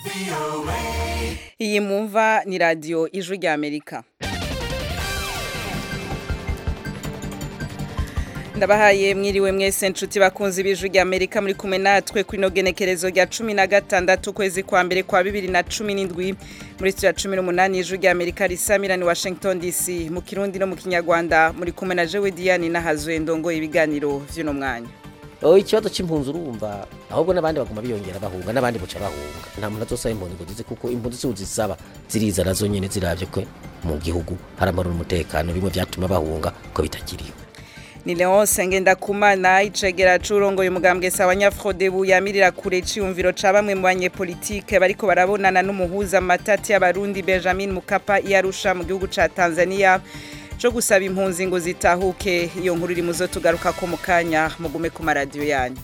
iyi mwumva ni radiyo ijwi ry'amerika ndabahaye mwiriwe mwese nshuti bakunze ibijwi ry'amerika muri kumwe natwe ku inogenekerezo rya cumi na gatandatu ukwezi kwa mbere kwa bibiri na cumi n'indwi muri studio ya cumi n'umunani ijwi ry'amerika risamira ni washington dc mu kirundi no mu kinyarwanda muri kumwe na jewe diane n'ahazwe ndongoye ibiganiro vy'uno mwanya Oh ikibazo c'impunzi urumva ahubwo n'abandi baguma biyongera bahunga n'abandi buca bahunga nta muntu azosaba impunzi ngo zize kuko impunzi si uzisaba ziriza nazo nyene ziravye ko mu gihugu hari amahoro n'umutekano bimwe vyatuma bahunga ko bitakiriho ni Leonce Ngendakumana icegera c'urongoye umugambwe sawa Nyafrodebu yamirira kure ciyumviro ca bamwe mu banyepolitike bariko barabonana n'umuhuza matati y'abarundi Benjamin Mukapa yarusha mu gihugu ca Tanzania co gusaba impunzi ngo zitahuke iyo nkuru iri muzo tugaruka ko mu kanya mugume ku maradiyo yanyu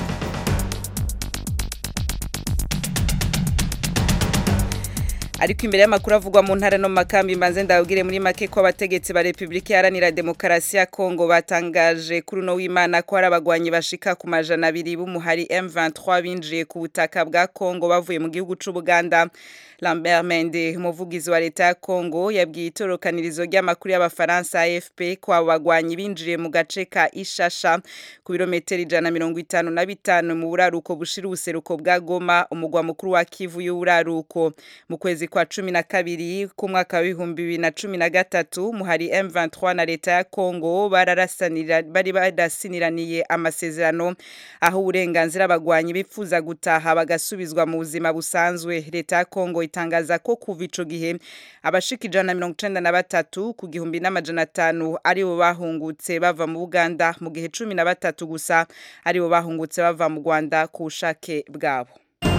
ariko imbere y'amakuru avugwa mu ntara no makambi mbanze ndabwire muri make ko abategetsi ba Republika Iharanira Demokarasi ya Kongo batangaje kuri uno w'Imana ko hari abagwanyi bashika ku majana abiri b'umuhari M23 binjiye ku butaka bwa Kongo bavuye mu gihugu c'u Buganda Lambert Mende umuvugizi wa leta ya Kongo yabwiye itorokanirizo ry'amakuru y'abafaransa AFP ko abo bagwanyi binjiriye mu gace ka Ishasha ku birometero ijana mirongo itanu na bitanu mu buraruko bushira ubuseruko bwa Goma umugwa mukuru wa Kivu y'uburaruko mu kwezi kwa cumi na kabiri k'umwaka w'ibihumbi bibiri na cumi na gatatu muhari M23 na leta ya Kongo bararasanira bari barasiniraniye amasezerano aho uburenganzira abagwanyi bifuza gutaha bagasubizwa mu buzima busanzwe leta ya Kongo itangaza ko kuva ico gihe abashika ijana na mirongo icenda na batatu ku gihumbi n'amajana atanu aribo bahungutse bava mu Buganda mu gihe cumi na batatu gusa aribo bahungutse bava mu Rwanda ku bushake bwabo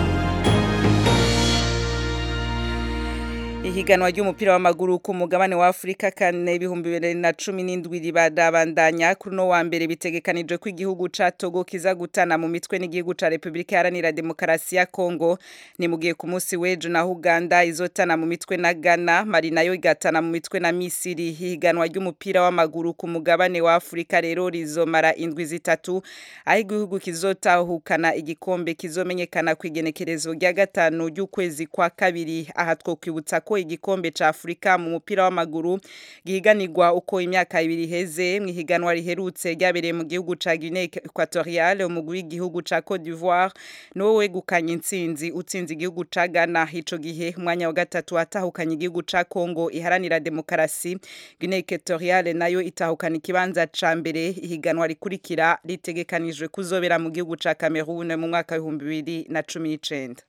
ihiganwa ry'umupira w'amaguru ku mugabane wa Afrika kane ibihumbi bibiri na cumi n'indwi ribandanya kuri no wa mbere bitegekanijwe ko igihugu ca Togo kiza gutana mu mitwe n'igihugu ca Republika Iharanira Demokarasi ya Kongo ni mu gihe ku munsi w'ejo na Uganda izotana mu mitwe na Ghana Mali nayo igatana mu mitwe na Misiri ihiganwa ry'umupira w'amaguru ku mugabane wa Afrika rero rizomara indwi zitatu aho igihugu kizotahukana igikombe kizomenyekana ku igenekerezo rya gatanu ry'ukwezi kwa kabiri aha twokwibutsa ko igikombe ca Afrika mu mupira w'amaguru gihiganirwa uko imyaka ibiri heze mu higanwa riherutse ryabereye mu gihugu ca Guinea Equatoriale umugwi w'igihugu ca Cote d'Ivoire no wegukanye intsinzi utsinze igihugu ca Ghana ico gihe umwanya wa gatatu watahukanye igihugu ca Congo iharanira demokarasi Guinea Equatoriale nayo itahukana ikibanza ca mbere ihiganwa rikurikira ritegekanijwe kuzobera mu gihugu ca Cameroon mu mwaka w'ibihumbi bibiri na cumi n'icenda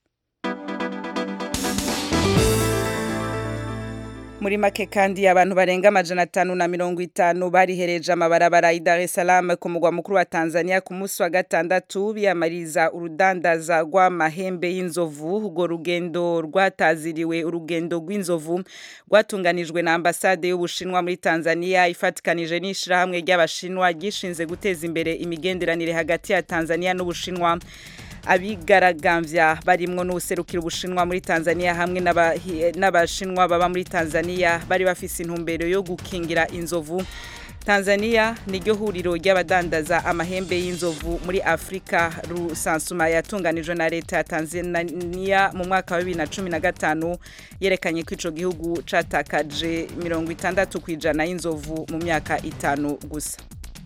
muri make kandi abantu barenga amajana atanu na mirongo itanu barihereje amabarabara i Dar es Salaam ku mugwa mukuru wa Tanzania ku munsi wa gatandatu biyamariza urudandaza rw'amahembe y'inzovu urwo rugendo rwataziriwe urugendo rw'inzovu rwatunganijwe na ambasade y'ubushinwa muri Tanzania ifatikanije n'ishirahamwe ry'abashinwa gishinze guteza imbere imigenderanire hagati ya Tanzania n'ubushinwa abigaragambya barimwo n'userukira ubushinwa muri Tanzania hamwe n'abashinwa baba muri Tanzania bari bafise intumbero yo gukingira inzovu Tanzania niryo huriro ry'abadandaza amahembe y'inzovu muri Afrika rusansuma yatunganijwe na leta ya Tanzania mu mwaka wa 2015 yerekanye ko ico gihugu catakaje 60 kwijana y'inzovu mu myaka itanu gusa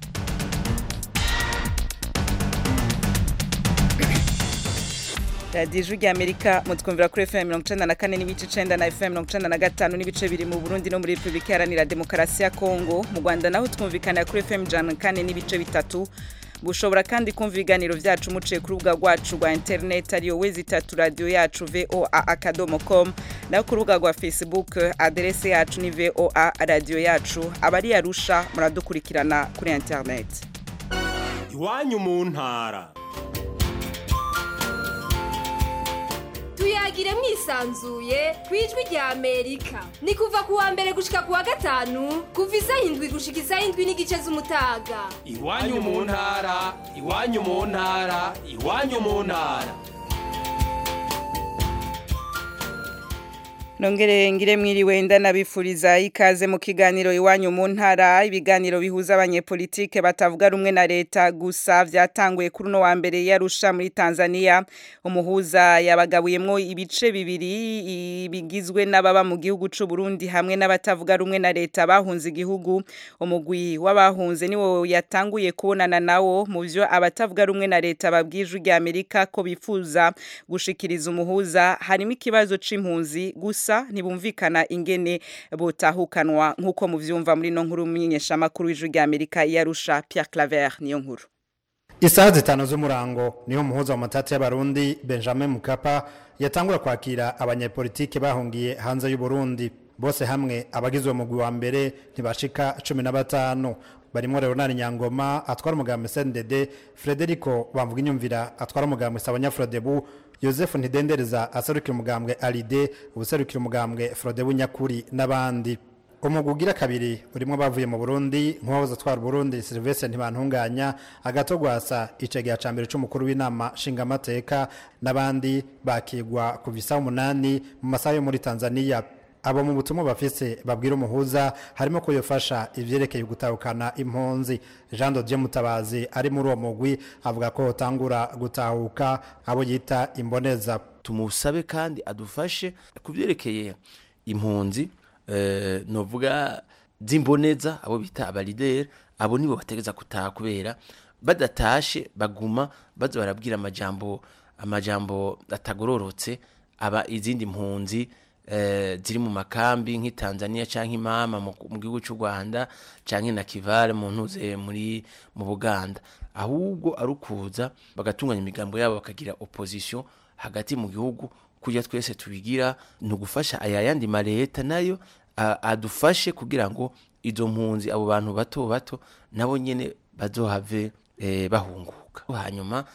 radiyo ijwi ry'amerika mutwumvira kuri fm mirongo icenda na kane n'ibice icenda na fm mirongo icenda na gatanu n'ibice biri mu burundi no muri repubulika iharanira demokarasi ya kongo mu rwanda naho twumvikanira kuri fm ijana na kane n'ibice bitatu bushobora kandi kumva ibiganiro vyacu muciye ku rubuga rwacu rwa interineti ariyo wezi itatu radiyo yacu voa akadomo com naho ku rubuga rwa facebook aderese yacu ni voa radiyo yacu abari arusha muradukurikirana kuri interineti iwanyu mu ntara tuyagire mwisanzuye ku ijwi rya amerika ni kuva ku wa mbere gushika ku wa gatanu kuva isaha indwi gushika isaha indwi n'igice z'umutaga iwanyu mu ntara iwanyu mu ntara iwanyu mu ntara Nongere ngire mwiriwe ndanabifuriza ikaze mu kiganiro iwanyu mu ntara ibiganiro bihuza abanyepolitike batavuga rumwe na leta gusa vyatanguye kuri no wa mbere yarusha muri Tanzania umuhuza yabagabuyemwo ibice bibiri bigizwe n'ababa mu gihugu c'u Burundi hamwe n'abatavuga rumwe na leta bahunze igihugu umugwi w'abahunze niwo yatanguye kubonana nawo mu vyo abatavuga rumwe na leta babwije rya Amerika ko bifuza gushikiriza umuhuza harimo ikibazo c'impunzi gusa gusa ntibumvikana ingene botahukanwa nk'uko muvyumva muri no nkuru mumenyesha makuru w'ijwi rya Amerika yarusha Pierre Claver niyo nkuru Isaha zitanu z'umurango niho muhuza wa matati y'abarundi Benjamin Mukapa yatangura kwakira abanyepolitike bahungiye hanze y'u Burundi bose hamwe abagizwe mu wa mbere ntibashika 15 barimo Leonard Nyangoma atwara umugambi CNDD Frederico bamvuga inyumvira atwara umugambi Sabanyafrodebu Joseph Ntidendereza aserukira umugambwe Alide ubuserukira umugambwe Frodebu Nyakuri n'abandi umugugira kabiri urimo bavuye mu Burundi nk'uwahoze atwara Burundi Sylvestre Ntibantunganya agatogwasa icegera ca mbere c'umukuru w'inama nshingamateka n'abandi bakigwa ku visa umunani mu masaha yo muri Tanzania abo mu butumwa bafise babwira umuhuza harimo ko yofasha ivyerekeye gutahukana impunzi Jean Dodier Mutabazi ari muri uwo mugwi avuga ko hotangura gutahuka abo yita imboneza tumusabe kandi adufashe kuvyerekeye impunzi eh, novuga zimboneza abo bita abalideri abo nibo bategeza gutaha kubera badatashe baguma baza barabwira amajambo amajambo atagororotse aba izindi mpunzi ziri mu makambi nk'i Tanzania cyangwa imama mu gihugu cy'u Rwanda cyangwa na Kivale mu ntuze muri mu Buganda ahubwo arukuza bagatunganya imigambo yabo bakagira opposition hagati mu gihugu kujya twese tubigira ni ugufasha aya yandi mareta nayo adufashe kugira ngo izo mpunzi abo bantu bato bato nabo nyene bazohave bahunguka hanyuma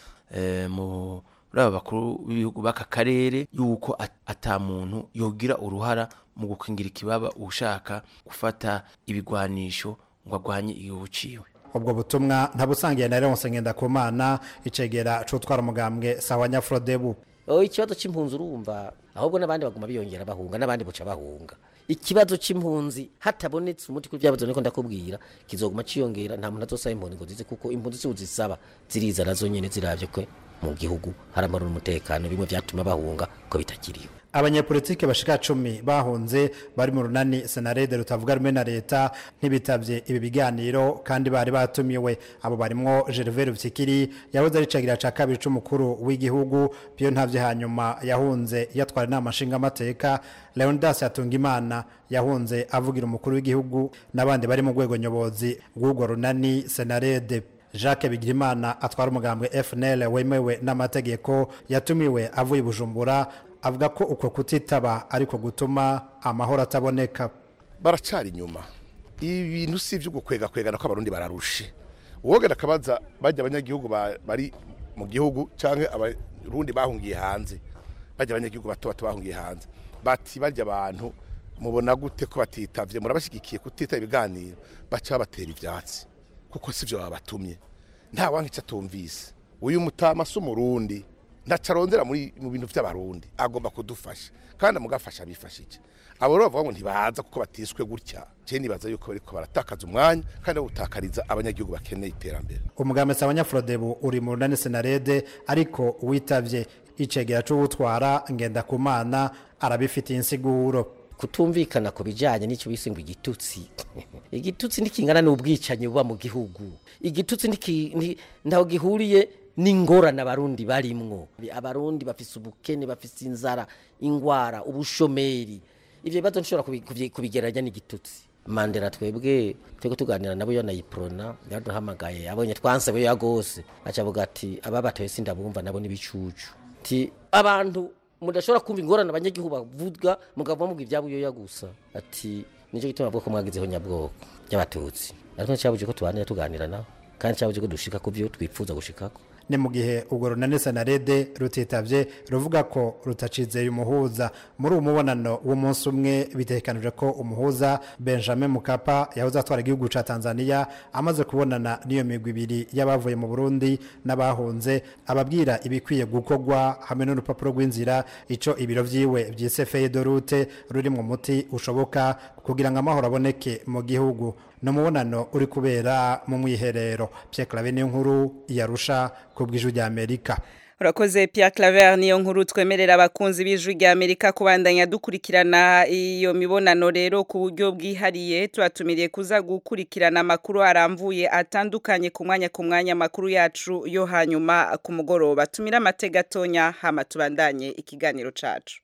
mu muri aba bakuru b'ibihugu b'aka karere yuko ata muntu yogira uruhara mu gukingira ikibaba ushaka gufata ibigwanisho ngo agwanye igihugu ciwe ubwo butumwa ntabusangiye na Leonce Ngendakumana icegera c'utwara umugambwe sawa Nyafrodebu Oh ikibazo c'impunzi urumva ahubwo nabandi baguma biyongera bahunga nabandi buca bahunga ikibazo c'impunzi hatabonetse umuti kuri byabazo niko ndakubwira kizoguma ciyongera nta muntu azosaba impunzi ngo zize kuko impunzi si uzisaba ziriza nazo nyene ziravye kwe mu gihugu haramara umutekano bimwe vyatuma bahunga ko bitakiriyo abanyepolitike bashika cumi bahunze bari mu runani senarede rutavuga rumwe na leta ntibitavye ibi biganiro kandi bari batumiwe abo barimwo Gervais Rufyikiri yahoze ari cagira ca kabiri c'umukuru w'igihugu byo ntavye hanyuma yahunze yatwara inama nshingamateka Leonidas Yatungimana yahunze avugira umukuru w'igihugu n'abandi bari mu rwego nyobozi rw'urwo runani senarede Jacques Bigirimana atwara umugambwe FNL wemewe n'amategeko yatumiwe avuye Bujumbura avuga ko uko kutitaba ariko gutuma amahoro ataboneka baracari inyuma ibintu si ibyo gukwega kwegana ko abarundi bararushe uwogera akabaza bajya abanyagihugu bari mu gihugu cyangwa abarundi bahungiye hanze bajya abanyagihugu bato bato bahungiye hanze bati barya abantu mubona gute ko batitavye murabashyigikiye kutitaba ibiganiro baca babatera ivyatsi kuko sivyo babatumye nta wanki atumvise uyu mutama si umurundi ntacarondera muri mu bintu by'abarundi agomba kudufasha kandi amugafasha bifashije abo rero bavuga ngo ntibaza kuko batiswe gutya je nibaza yuko bariko baratakaza umwanya kandi gutakariza abanyagihugu bakeneye iterambere umugambi Sabanyafrodebu uri mu runani senarede ariko witavye icegera c'uwutwara ngenda kumana arabifitiye insiguro kutumvikana ku bijanye n'icyo bise ngo igitutsi igitutsi ntikingana n'ubwicanyi buba mu gihugu igitutsi ntaho gihuriye n'ingorane abarundi barimwo abarundi bafise ubukene bafise inzara ingwara ubushomeri ivyo bibazo nshobora kubigereranya n'igitutsi mandela twebwe twego tuganira nabo yo nayiprona yaduhamagaye abonye twansabe ya gose acavuga ati ababatoye sindabumva nabo nibicucu ti abantu mudashobora kumva ingorane abanyagihugu bavuga mugabo muvuga ibyabuyoya gusa ati nico gituma avuga ko mwagizeho nyabwoko y'abatutsi ariko ncabuje ko tubanira tuganira nawe kandi ncabuje ko dushika ku byo twifuza gushikako ni mu gihe urwo runani senarede rutitavye ruvuga ko rutacizeye umuhuza muri uwo mubonano w'umunsi umwe bitegekanijwe ko umuhuza benjamin mukapa yahoze atwara igihugu ca tanzania amaze kubonana n'iyo migwi ibiri y'abavuye mu burundi n'abahunze ababwira ibikwiye gukorwa hamwe n'urupapuro rw'inzira ico ibiro vyiwe vyise feyidorute ruri mu muti ushoboka kugira ngo amahoro aboneke mu gihugu ni umubonano uri kubera mu mwiherero Pierre clave niyo nkuru yarusha ku bw'ijwi rya amerika urakoze Pierre Claver niyo nkuru twemerera abakunzi b'ijwi rya Amerika kubandanya dukurikirana iyo mibonano rero ku buryo bwihariye tubatumiriye kuza gukurikirana amakuru aramvuye atandukanye ku mwanya ku mwanya amakuru yacu yo hanyuma ku mugoroba tumira amategatonya hama tubandanye ikiganiro cacu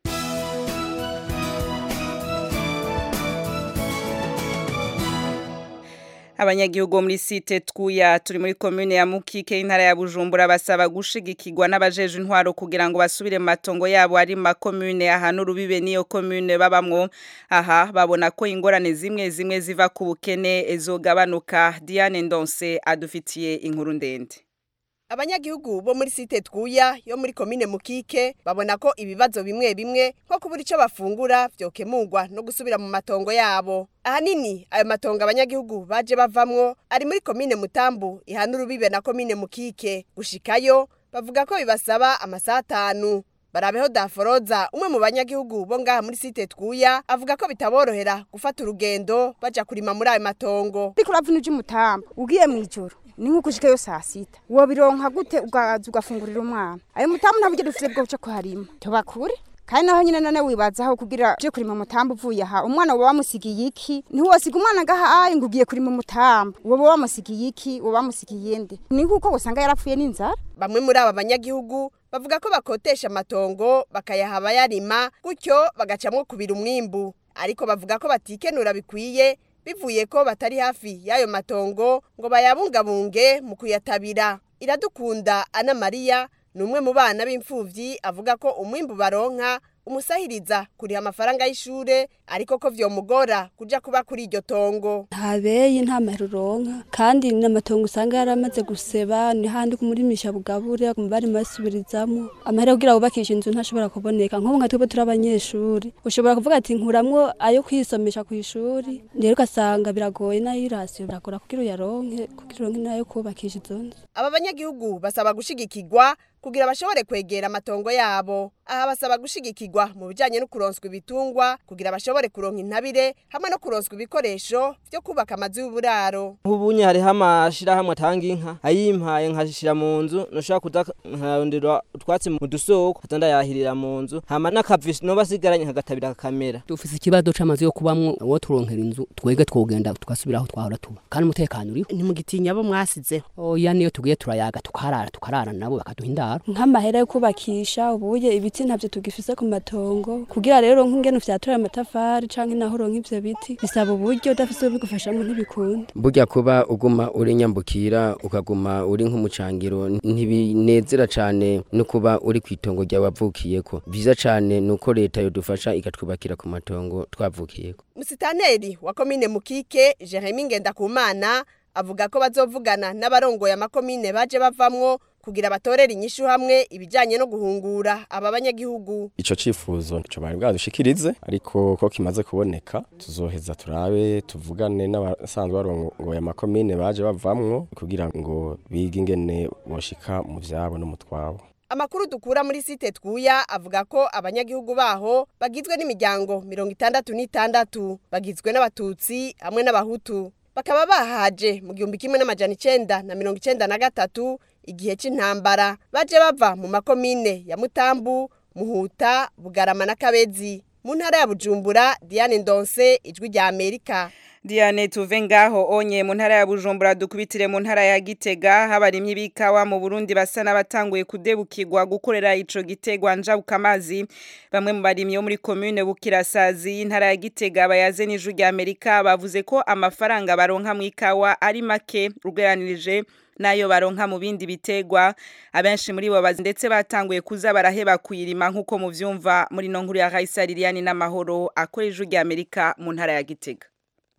abanyagihugu muri site twuya turi muri komune ya mukike intara ya bujumbura basaba gushigikirwa n'abajeje intwaro kugira ngo basubire mu matongo yabo ari makomune ahantu urubibe n'iyo komune babamwo aha babona ko ingorane zimwe zimwe ziva ku bukene zogabanuka diane ndonse adufitiye inkuru ndende abanyagihugu bo muri site twuya yo muri komine mukike babona ko ibibazo bimwe bimwe nko kubura icyo bafungura vyokemurwa no gusubira mu matongo yabo ahanini ayo matongo abanyagihugu baje bavamwo ari muri komine mutambu ihana urubibe na komine mukike gushikayo bavuga ko bibasaba amasaha atanu barabeho daforoza umwe mu banyagihugu bo ngaha muri site twuya avuga ko bitaborohera gufata urugendo baja kurima muri ayo matongo ariko uravuna uje umutamba ugiye mu ijoro ni nk'uko ushikayo saa sita wobironka gute ugaza ugafungurira umwana ayo mutamu nta buryo dufite bwo buca kuharima tubakure kandi naho nyine none wibazaho kugira uje kurima umutambo uvuye aha umwana uba wamusigiye iki ntiwosiga umwana agaha ayi ngo ugiye kurima umutambo uba wamusigiye iki uba wamusigiye nde ni kuko usanga yarapfuye n'inzara bamwe muri aba banyagihugu bavuga ko bakotesha amatongo bakayaha abayarima gutyo bagacamwo kubira umwimbu ariko bavuga ko batikenura bikwiye bivuye ko batari hafi y'ayo matongo ngo bayabungabunge mu kuyatabira iradukunda ana mariya ni umwe mu bana b'imfuvyi avuga ko umwimbu baronka umusahiriza kuriha amafaranga y'ishure ariko ko vyomugora kuja kuba kuri iryo tongo nta beyi nta mahera uronka kandi n'amatongo usanga yaramaze guseba ni handi kumurimisha bugabure bari masubirizamo amahera kugira wubakisha inzu ntashobora kuboneka nk'ubu nka twebwe turi abanyeshuri ushobora kuvuga ati nkuramwo ayo kwisomesha ku ishuri rero ugasanga biragoye nayo irasiyo biragora kugira uyaronke kugira uronke nayo kubakisha izo nzu aba banyagihugu basaba gushigikirwa kugira bashobore kwegera amatongo yabo aha basaba gushigikirwa mu bijanye no kuronswa ibitungwa kugira bashobore kuronka intabire hamwe no kuronswa ibikoresho vyo kubaka amazu y'uburaro nk'ubunye hariho amashirahamwe atanga inka ayimpaye nkashira mu nzu noshobora kuza nkarondera utwatsi mu dusoko kaza ndayahirira mu nzu hama n'akavisi noba asigaranye nkagatabira kakamera dufise ikibazo c'amazu yo kubamwo uwo turonkera inzu twege twogenda tugasubira aho twahora tuba kandi umutekano uriho ntimugitinya abo mwasizeho oya niyo tugiye turayaga tukarara tukarara nabo bakaduha indaro nk'amahera yo kubakisha ubuye ibiti ntabyo tugifise ku matongo kugira rero nk'ingene ufyatura amatafari canke naho uronka ivyo biti bisaba uburyo udafise ubigufashamo ntibikunda burya kuba uguma uri nyambukira ukaguma uri nk'umucangiro ntibinezera cane no kuba uri kw'itongo ryawe wavukiyeko vyiza cane nuko leta yodufasha ikatwubakira ku matongo twavukiyeko musitaneri wa komine mukike jeremy ngendakumana avuga ko bazovugana n'abarongoye amakomine baje bavamwo kugira batorere inyishu hamwe ibijanye no guhungura aba banyagihugu ico cifuzo nico bari bwadushikirize ariko ko kimaze kuboneka tuzoheza turabe tuvugane n'abasanzwe barongoye amakomine baje bavamwo kugira ngo bige ingene boshika mu vyabo no mu twabo amakuru dukura muri site twuya avuga ko abanyagihugu baho bagizwe n'imiryango mirongo itandatu n'itandatu bagizwe n'abatutsi hamwe n'abahutu bakaba bahaje mu gihumbi kimwe n'amajana icenda na mirongo icenda na gatatu igihe c'intambara baje bava mu makomine ya mutambu muhuta bugarama na kabezi mu ntara ya bujumbura diane ndonse ijwi rya amerika Diane tuve ngaho onye mu ntara ya Bujumbura dukubitire mu ntara ya Gitega habarimye bikawa mu Burundi basa n'abatanguye kudebukirwa gukorera ico gitegwa njabuka amazi bamwe mu barimye muri commune Bukirasazi intara ya Gitega bayaze n'ijwi rya Amerika bavuze ko amafaranga baronka mu ikawa ari make rugeranirije nayo baronka mu bindi bitegwa abenshi muri bo bazi ndetse batanguye kuza baraheba kuyirima nkuko muvyumva muri no nkuru ya Raisa Liliane n'amahoro akora ijwi rya Amerika mu ntara ya Gitega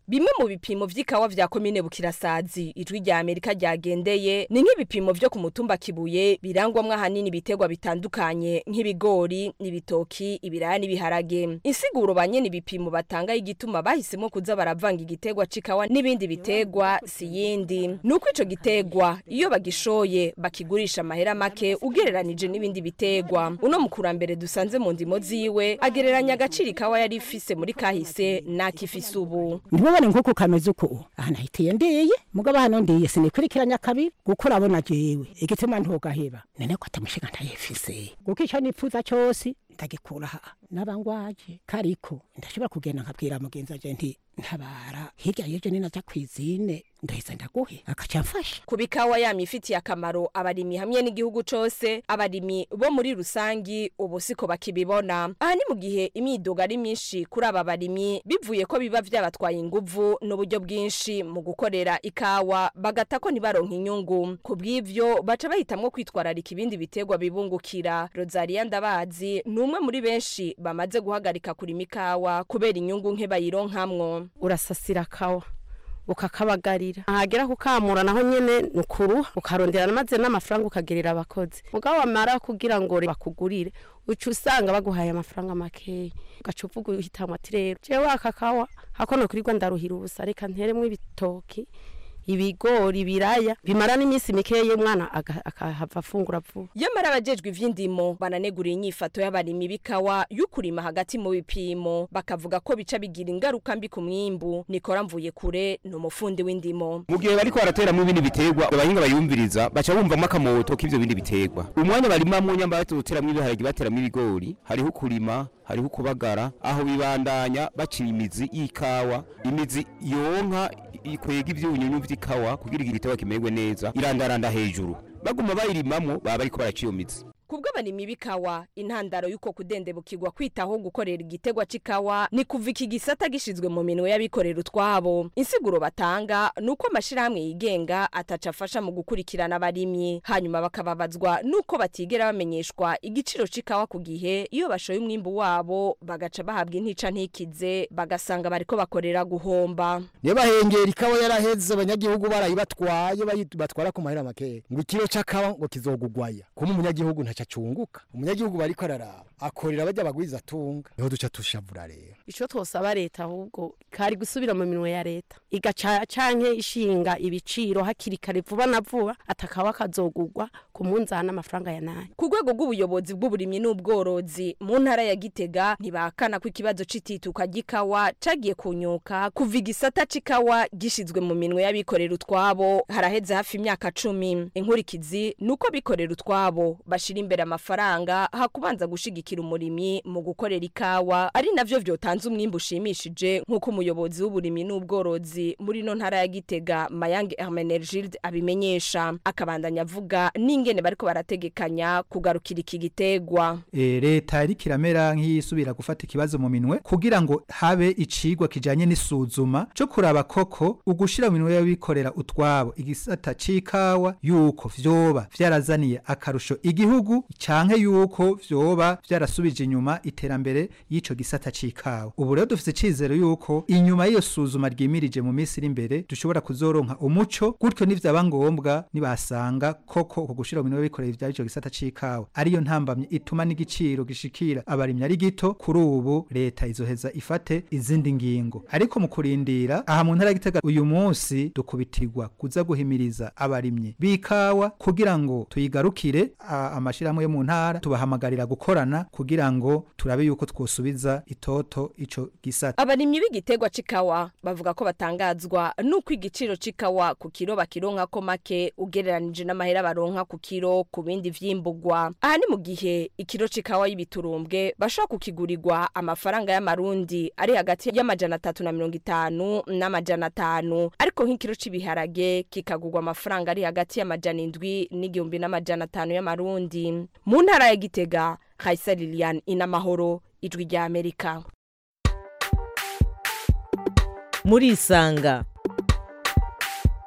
bimwe mu bipimo vy'ikawa vya komine bukirasazi ijwi rya amerika ryagendeye ni nk'ibipimo vyo ku mutumba kibuye birangwamwo ahanini ibiterwa bitandukanye nk'ibigori n'ibitoki ibiraya n'ibiharage insiguro ba nyene ibipimo batanga y'igituma bahisemo kuza baravanga igiterwa c'ikawa n'ibindi biterwa si yindi nuko ico giterwa iyo bagishoye bakigurisha amahera make ugereranije n'ibindi biterwa uno mukurambere dusanze mu ndimo ziwe agereranya agaciro ikawa yari ifise muri kahise n'akifise ubu ntibabone nk'uko kameze uko aha nahitiye ndiye mugabo hano ndiye sinikurikiranya kabiri kuko urabona jewe igituma ntugaheba none ko atamushinga ntayifise kuko ico nipfuza cose ndagikura aha n'abangwaje kariko ndashobora kugenda nkabwira mugenzi wanje nti ntabara hirya y'ejo ninaja kwizine ndahise ndaguhe akaca mfasha ku bikawa yama ifitiye akamaro abarimyi hamwe n'igihugu cose abarimyi bo muri rusangi ubu siko bakibibona aha ni mu gihe imyidogo ari myinshi kuri aba barimyi bivuye ko biba vyabatwaye inguvu n'uburyo bwinshi mu gukorera ikawa bagata ko ntibaronka inyungu ku bw'ivyo baca bahitamwo kwitwararika ibindi biterwa bibungukira rosaria ndabazi ni umwe muri benshi bamaze guhagarika kurima ikawa kubera inyungu nke bayironkamwo urasasira kawa ukakabagarira ahagera kukamura naho nyene nukuruha ukarondera maze n'amafaranga ukagerera abakozi mugabo wamara kugira ngo bakugurire uca usanga baguhaye amafaranga makeya ugaca uvuga uhitamwa ati rero jewe aka kawa hako nokurirwa ndaruhira ubusa reka nteremwo ibitoki ibigori ibiraya bimara n'iminsi mikeya umwana akahava afungura vuba yamara abajejwe ivy'indimo bananegura inyifato y'abarimyi b'ikawa y'ukurima hagati mu bipimo bakavuga ko bica bigira ingaruka mbi ku mwimbu nikora mvuye kure ni umufundi w'indimo mu gihe bariko barateramwo ibindi biterwa abahinga bayumviriza baca bumvamo akamoto k'ivyo bindi biterwa umwanya barimamwo nyamba bateramwo ibiharage bateramwo ibigori hariho kurima hariho kubagara aho bibandanya baciye imizi y'ikawa imizi yonka ikwega ivyunyunyu vy'ikawa kugira igiterwa kimerwe neza irandaranda hejuru baguma bayirimamwo baba bariko baraciye imizi kubwo abarimyi b'ikawa intandaro y'uko kudendebukirwa kwitaho gukorera igitegwa c'ikawa ni kuva iki gisata gishizwe mu minwe y'abikorera utwabo insiguro batanga ni uko amashirahamwe yigenga ataca afasha mu gukurikirana abarimyi hanyuma bakababazwa n'uko batigera bamenyeshwa igiciro c'ikawa ku gihe iyo bashoye umwimbu wabo bagaca bahabwa intica ntikize bagasanga bariko bakorera guhomba niyo bahengera ikawa yaraheze abanyagihugu barayibatwaye batwara ku mahera makeya ngo ikiro c'akawa ngo kizogugwaya kuma umunyagihugu ntaca acunguka umunyagihugu bariko araraba akorera bajya bagwiza tunga niho duca tushavura rero ico twosaba leta ahubwo kari gusubira mu minwe ya leta igaca canke ishinga ibiciro hakiri kare vuba na vuba atakawa kazogugwa ku munzana amafaranga ya nayo ku rwego rw'ubuyobozi bw'uburimyi n'ubworozi mu ntara ya gitega ntibahakana ko ikibazo c'itituka ry'ikawa cagiye kunyuka kuva igisata c'ikawa gishizwe mu minwe y'abikorera utwabo haraheze hafi imyaka cumi inkurikizi ni uko abikorera utwabo bashira imbere amafaranga hakubanza gushigikira umurimyi mu gukorera ikawa ari navyo vyotanze umwimbu ushimishije nk'uko umuyobozi w'uburimyi n'ubworozi muri no ntara ya gitega mayange hermenegilde abimenyesha akabandanya avuga n'ingene bariko barategekanya kugarukira iki gitegwa e, leta iriko iramera nk'iyisubira gufata ikibazo mu minwe kugira ngo habe icigwa kijanye n'isuzuma co kuraba koko ugushira mu minwe y'abikorera utwabo igisata c'ikawa yuko vyoba vyarazaniye akarusho igihugu canke yuko vyoba vyarasubije inyuma iterambere y'ico gisata c'ikawa ubu rero dufise icizero yuko inyuma y'iyo suzuma ryimirije mu minsi iri imbere dushobora kuzoronka umuco gutyo nivyaba ngombwa nibasanga koko uko gushira mu minwe y'abikorera ivya ico gisata c'ikawa ariyo ntambamye ituma n'igiciro gishikira abarimyi ari gito kuri ubu leta izoheza ifate izindi ngingo ariko mu kurindira aha mu ntara gitega uyu munsi dukubitirwa kuza guhimiriza abarimyi b'ikawa kugira ngo tuyigarukire amashirahamwe yo mu ntara tubahamagarira gukorana kugira ngo turabe yuko twosubiza itoto ico gisata abarimyi b'igitegwa c'ikawa bavuga ko batangazwa nuko igiciro c'ikawa ku kiro bakironka ko make ugereranije n'amahera baronka ku kiro ku bindi vy'imbugwa aha ni mu gihe ikiro c'ikawa y'ibiturumbwe bashobora kukigurirwa amafaranga y'amarundi ari hagati y'amajana atatu na mirongo itanu n'amajana atanu ariko nk'ikiro c'ibiharage kikagurwa amafaranga ari hagati y'amajana indwi n'igihumbi n'amajana atanu y'amarundi mu ntara ya gitega Kaisa Lilian inamahoro ijwi rya Amerika muri isanga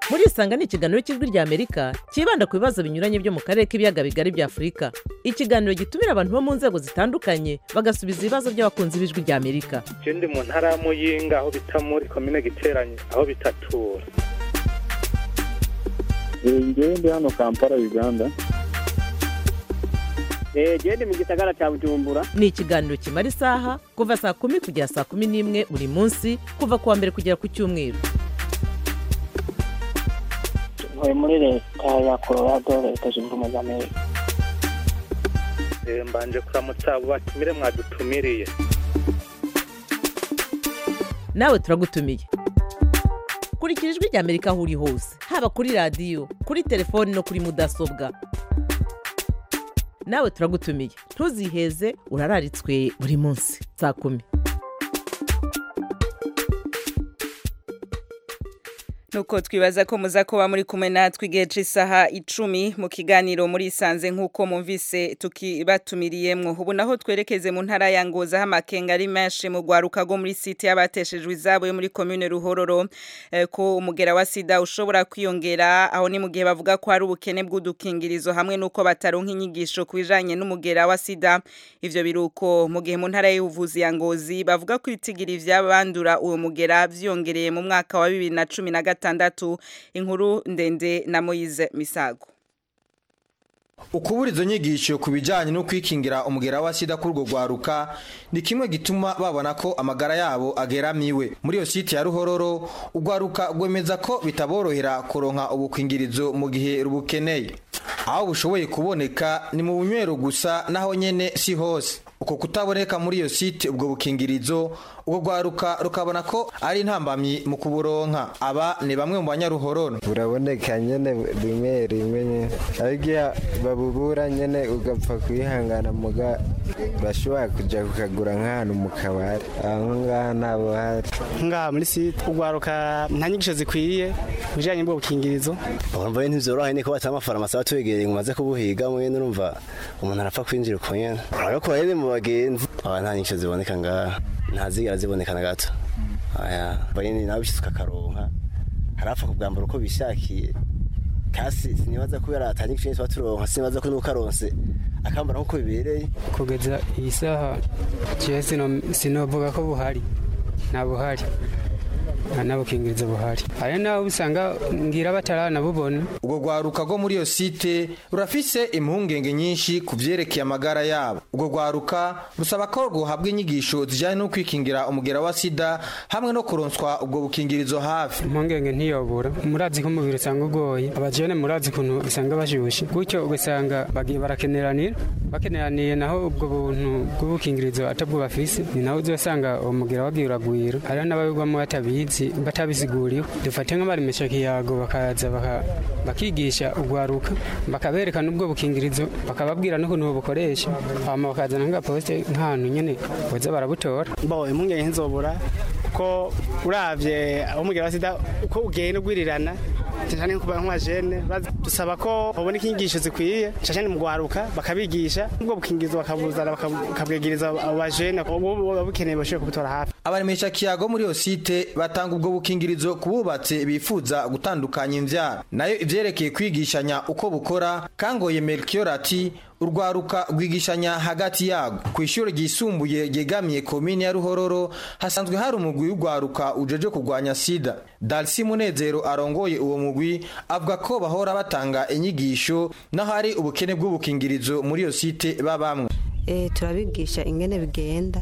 muri isanga ni ikiganiro cy'ijwi rya amerika cyibanda ku bibazo binyuranye byo mu karere k'ibiyaga bigari bya afurika ikiganiro gitumira abantu bo mu nzego zitandukanye bagasubiza ibibazo by'abakunzi b'ijwi rya amerika je ndi mu ntara ya muyinga aho bita muri komine giteranye aho bitatura ngewe ndi hano kampala uganda genda mu gisagara cya bujumbura ni ikiganiro kimara isaha kuva saa kumi kugera saa kumi n'imwe buri munsi kuva ku wa mbere kugera ku cyumweru ntuye muri leta ya colorado leta zunze ubumwe za amerika Eh, mbanje kuramutsa abo batumire mwadutumiriye nawe turagutumiye kurikira ijwi rya amerika aho uri hose haba kuri radiyo kuri telefoni no kuri mudasobwa nawe turagutumiye ntuziheze urararitswe buri munsi saa kumi nuko twibaza ko muza kuba muri kumwe natwe igihe cy'isaha icumi mu kiganiro muri isanze nk'uko mumvise tukibatumiriyemwo ubu naho twerekeze mu ntara ya ngoza aho amakenga ari menshi mu rwaruka rwo muri site y'abateshejwe izabo yo muri komine ruhororo eh, ko umugera wa sida ushobora kwiyongera aho ni mu gihe bavuga ko hari ubukene bw'udukingirizo hamwe n'uko bataronka inyigisho ku bijanye n'umugera wa sida ivyo biruko mu gihe mu ntara y'ubuvuzi ya ngozi bavuga ko ibitigiri vy'abandura uwo mugera vyongereye mu mwaka wa bibiri na cumi na gatandatu inkuru ndende na Moise Misago ukubura izo nyigisho ku bijyanye no kwikingira umugera wa sida kuri urwo rwaruka ni kimwe gituma babona ko amagara yabo ageramiwe muri iyo site ya ruhororo urwaruka rwemeza ko bitaborohera kuronka ubukwingirizo mu gihe rubukeneye aho bushoboye kuboneka ni mu bunywero gusa naho nyene si hose uko kutaboneka muri iyo site ubwo bukingirizo ubwo rwaruka rukabona ko ari intambamyi mu kuburonka aba ni bamwe mu banyaruhororo buraboneka nyene rimwe rimwe nyene ariko iyo babubura nyene ugapfa kwihangana muga bashobora kuja kukagura nk'ahantu mu kabari aho ngaha nabo hari ngaha muri site urwaruka nta nyigisho zikwiye bijanye n'ubwo bukingirizo urumva rero ntivyoroha niko batama amafarumasi aba twegereye ngo umaze kubuhiga mwene urumva umuntu arapfa kwinjira uko nyene urabona rero mu bagenzi aba nta nyigisho ziboneka ngaha ntazigera ziboneka na gato aya bayini nawe bishitse ukakaronka harapfa kubwambara uko bishakiye kasi sinibaza kubera atanyigisho nyinshi baturonka sinibaza ko nukaronse akambara nkuko bibereye kugeza iyi saha jewe sinovuga ko buhari nta buhari nta n'abukingirizo buhari hari naho usanga ngira bataranabubona urwo rwaruka rwo muri iyo site rurafise impungenge nyinshi ku vyerekeye amagara yabo urwo rwaruka rusaba ko rwohabwa inyigisho zijyanye no kwikingira umugera wa sida hamwe no kuronswa ubwo bukingirizo hafi impungenge ntiyobura murazi ko umubiri usanga ugoye abajene murazi ukuntu usanga bashushe gutyo ugasanga bagiye barakeneranira bakeneraniye naho ubwo buntu bw'ubukingirizo atabwo bafise ni naho uzosanga uwo mugera wagiye uragwira hariho n'ababigwamo batabizi batabisiguriwe dufate nk'abaremesha kiyago bakaza bakigisha urwaruka bakabereka n'ubwo bukingirizo bakababwira n'ukuntu bukoresha hama bakazana nk'agaposite nk'ahantu nyene boza barabutora bo impungenge ntizobura ko uravye aho umugera wa sida uko ugenda ugwirirana cyane nko nk'abajene dusaba ko babona inyigisho zikwiye cyane mu gwaruka bakabigisha ubwo bukingirizo bakabuzana bakabwegereza abo bajene ubu babukeneye bashobora kubutora hafi abaremesha kiyago muri iyo site batanga ubwo bukingirizo ku bubatse bifuza gutandukanya imvyaro nayo ivyerekeye kwigishanya uko bukora kangoye melchior ati urwaruka rwigishanya hagati yago ku ishuri ryisumbuye ryegamiye komine ya ruhororo hasanzwe hari umugwi w'urwaruka ujeje kurwanya sida darcy munezero arongoye uwo mugwi avuga ko bahora batanga inyigisho naho hari ubukene bw'ubukingirizo muri iyo site babamwe e, turabigisha ingene bigenda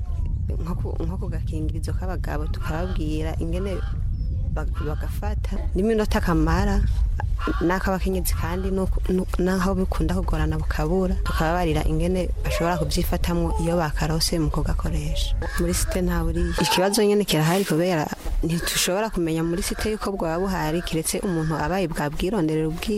nko ku gakingirizo k'abagabo tukababwira ingene bagafata n'iminota kamara n'ak'abakenyezi kandi n'aho bikunda kugorana bukabura tukababarira ingene bashobora kubyifatamwo iyo bakarose mu kugakoresha muri site nta buriya ikibazo nyine kirahari kubera ntitushobora kumenya muri site yuko bwaba buhari kiretse umuntu abaye bwabwironderera ubwiwe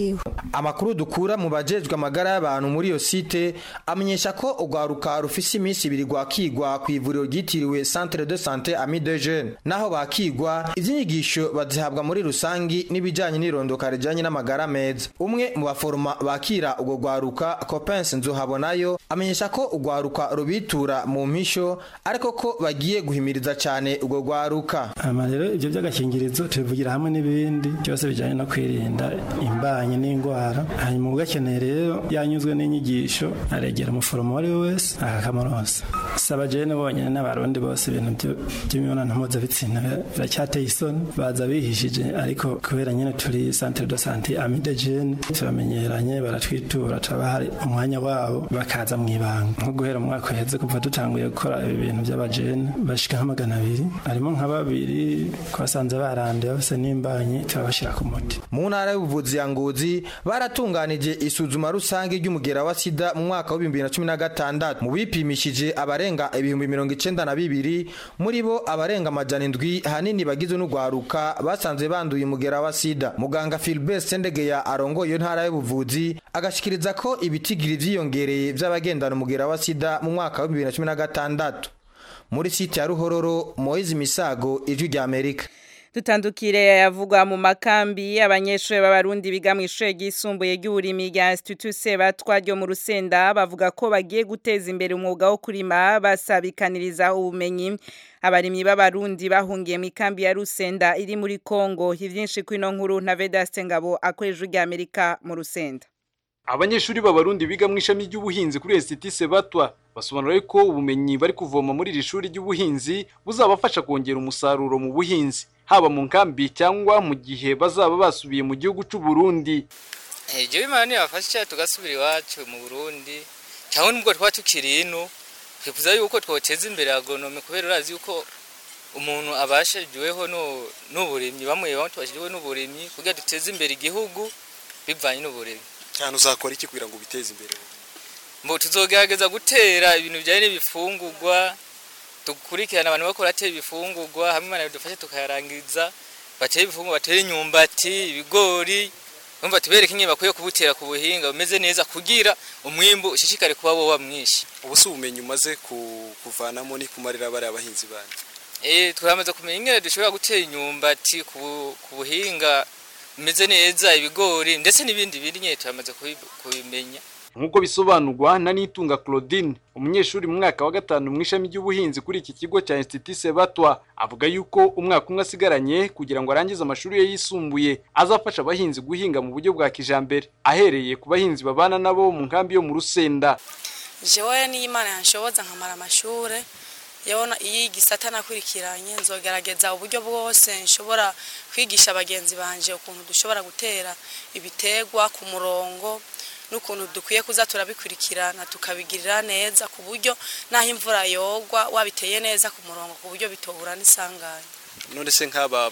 amakuru dukura mu bajejwe amagara y'abantu muri iyo site amenyesha ko urwaruka rufise iminsi ibiri rwakigwa ku ivuriro ryitiriwe centre de santé ami de jeune naho bakigwa ivy'inyigisho bazihabwa muri rusangi n'ibijanye n'irondoka rijanye n'amagara meza umwe mu baforoma bakira urwo rwaruka Copens Nzuhabonayo amenyesha ko urwaruka rubitura mu mpisho ariko ko bagiye guhimiriza cyane urwo rwaruka ama rero ibyo by'agakingirizo tubivugira hamwe n'ibindi byose bijyanye no kwirinda imbanye n'indwara hanyuma ugakeneye rero yanyuzwe n'inyigisho aregera umuforomo uwo ari we wese akakamuronsa saba jene bonyine n'abarundi bose ibintu by'imibonano mpuzabitsina biracyateye isoni baza bihishije ariko kubera nyine turi centre de santé ami de jene turamenyeranye baratwitura turabahari umwanya wabo bakaza mu ibanga nko guhera umwaka uheze kuva dutanguye gukora ibi bintu by'abajene bashika nka magana abiri harimo nka babiri twasanze baranduye bose n'imbanye turabashyira ku muti mu ntara y'ubuvuzi ya ngozi baratunganije isuzuma rusange ry'umugera wa sida mu mwaka wa bibiri na cumi na gatandatu mu bipimishije abarenga ibihumbi mirongo icenda na bibiri muri bo abarenga amajana indwi ahanini bagizwe n'urwaruka basanze banduye umugera wa sida muganga Philbert Sendegeya arongoye iyo ntara y'ubuvuzi agashikiriza ko ibitigiri vyiyongereye vy'abagendana umugera wa sida mu mwaka wa bibiri na cumi na gatandatu muri site ya ruhororo Moise Misago ijwi rya Amerika dutandukire yavugwa mu makambi abanyeshuri b'abarundi biga mu ishuri ryisumbuye ry'uburimi rya Institut Sebatwa ryo mu Rusenda bavuga ko bagiye guteza imbere umwuga wo kurima basabikaniriza ubumenyi abarimyi b'abarundi bahungiye mu ikambi ya Rusenda iri muri Kongo ivyinshi kwino nkuru na Vedaste Ngabo akoresha rya Amerika mu Rusenda abanyeshuri b'abarundi biga mu ishami ry'ubuhinzi kuri Institut Sebatwa basobanura ko ubumenyi bari kuvoma muri iri shuri ry'ubuhinzi buzabafasha kongera umusaruro mu buhinzi haba mu nkambi cyangwa mu gihe bazaba basubiye mu gihugu cy'u Burundi ibyo bimana nibafasha tugasubira iwacu mu Burundi cyangwa nubwo twaba tukiri ino twifuza yuko twoteza imbere agonome kubera urazi yuko umuntu abashijweho n'uburimyi bamwe bamwe tubashijweho n'uburimyi kugira duteze imbere igihugu bivanye n'uburimyi cyane uzakora iki kugira ngo ubiteze imbere mbo tuzogerageza gutera ibintu bijyanye n'ibifungurwa dukurikirana abantu bakora atera ibifungurwa hamwe imana bidufashe tukayarangiza batera ibifungurwa batera imyumbati ibigori numva tubereke ingene bakwiye kubutera ku buhinga bumeze neza kugira umwimbu ushishikare kuba wowa mwinshi ubu si ubumenyi umaze kuvanamo ni kumarira bariya abahinzi bandi eh turamaze kumenya ingene dushobora gutera imyumbati ku buhinga bumeze neza ibigori ndetse n'ibindi bindi nyine turamaze kubimenya nk'uko bisobanurwa na Nitunga Claudine umunyeshuri mu mwaka wa gatanu mu ishami ry'ubuhinzi kuri iki kigo cya Institut Sebatwa avuga yuko umwaka umwe asigaranye kugira ngo arangize amashuri ye yisumbuye azafasha abahinzi guhinga mu buryo bwa kijambere ahereye ku bahinzi babana nabo mu nkambi yo mu Rusenda jewe n'Imana yanshoboza nkamara amashure yabona iyi gisata nakurikiranye nzogerageza uburyo bwose nshobora kwigisha abagenzi banje ukuntu dushobora gutera ibitegwa ku murongo n'ukuntu dukwiye kuza turabikurikirana tukabigirira neza ku buryo naho imvura yogwa wabiteye neza ku murongo ku buryo bitohura n'isanganya none se nk'aba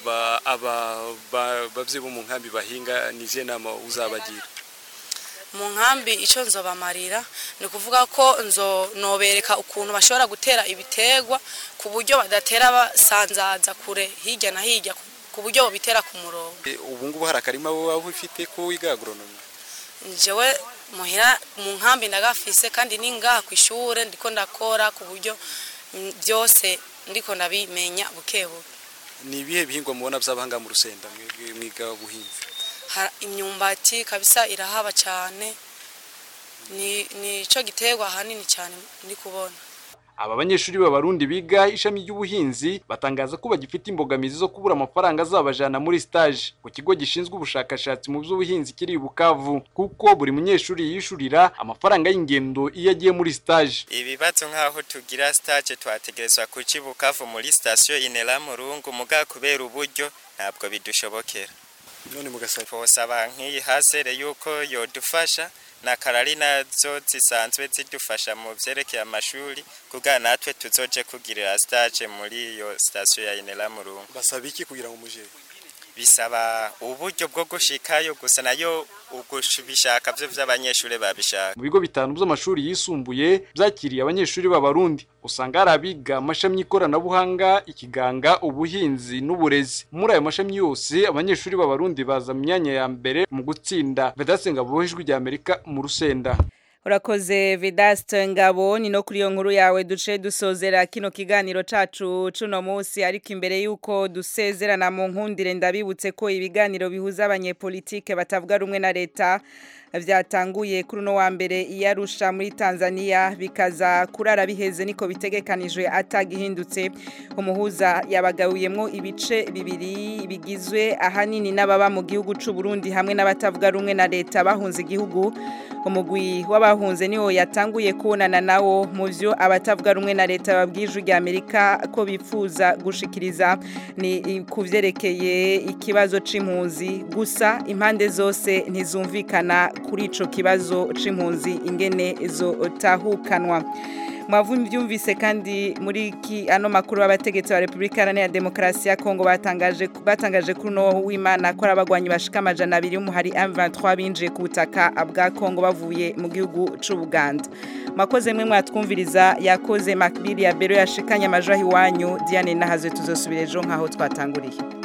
babyeyi bo mu nkambi bahinga nizihe nama uzabagira mu nkambi icyo nzobamarira ni ukuvuga ko nzo nobereka ukuntu bashobora gutera ibitegwa ku buryo badatera basanzaza kure hirya na hirya ku buryo babitera ku murongo ubu ngubu hari akarima waba ufite ko wiga agoronome njyewe muhira mu nkambi ndagafise kandi ni ngaha ku ishuri ndiko ndakora ku buryo byose ndiko ndabimenya buke buke ni ibihe bihingwa mubona by'abahanga mu rusenda mwiga ubuhinzi imyumbati kabisa irahaba cyane ni cyo giterwa ahanini cyane ndi kubona aba banyeshuri b'abarundi biga ishami ry'ubuhinzi batangaza ko bagifite imbogamizi zo kubura amafaranga azabajana muri stage ku kigo gishinzwe ubushakashatsi mu by'ubuhinzi kiri i Bukavu kuko buri munyeshuri yishurira amafaranga y'ingendo iyo agiye muri stage ibibazo nk'aho tugira stage twategerezwa kuki Bukavu muri station Inera Murungu muga kubera uburyo ntabwo bidushobokera none mugasaba twosaba nk'iyi hasere yuko yodufasha na karari nazo zisanzwe zidufasha mu byerekeye amashuri kugira natwe tuzoje kugirira stage muri iyo station ya Inera Murungu basaba iki kugira ngo muje bisaba uburyo bwo gushikayo gusa nayo ugushaka byo vy'abanyeshuri babishaka mu bigo bitanu by'amashuri yisumbuye byakiriye abanyeshuri b'abarundi usanga hari abiga amashami y'ikoranabuhanga ikiganga ubuhinzi n'uburezi muri ayo mashami yose abanyeshuri b'abarundi baza mu myanya ya mbere mu gutsinda vedasenga ijwi rya amerika mu rusenda urakoze Vedaste ngabo ni no kuri iyo nkuru yawe duce dusozera kino kiganiro cacu cuno munsi ariko imbere yuko dusezerana mu nkundire ndabibutse ko ibiganiro bihuza abanyepolitike batavuga rumwe na leta vyatanguye kuri no wa mbere iyarusha muri Tanzania bikaza kurara biheze niko bitegekanijwe atagihindutse umuhuza yabagawuyemwo ibice bibiri bigizwe ahanini n'ababa mu gihugu c'u Burundi hamwe n'abatavuga rumwe na leta bahunze igihugu umugwi w'abahunze niwo yatanguye kubonana nawo mu vyo abatavuga rumwe na leta babwije rya Amerika ko bifuza gushikiriza ni kuvyerekeye ikibazo c'impunzi gusa impande zose ntizumvikana kuri ico kibazo c'impunzi ingene zo tahukanwa mwavyumvise kandi muri ki ano makuru y'abategetsi ba Republika Iharanira Demokarasi ya Kongo batangaje batangaje kuri no w'Imana ko abagwanyi bashika amajana abiri umuhari M23 binjiye ku butaka bwa Kongo bavuye mu gihugu c'u Buganda makoze mwe mwatwumviriza yakoze Macbill ya Bero yashikanye amajahi wanyu Diane Nahaze tuzosubira ejo nkaho twatanguriye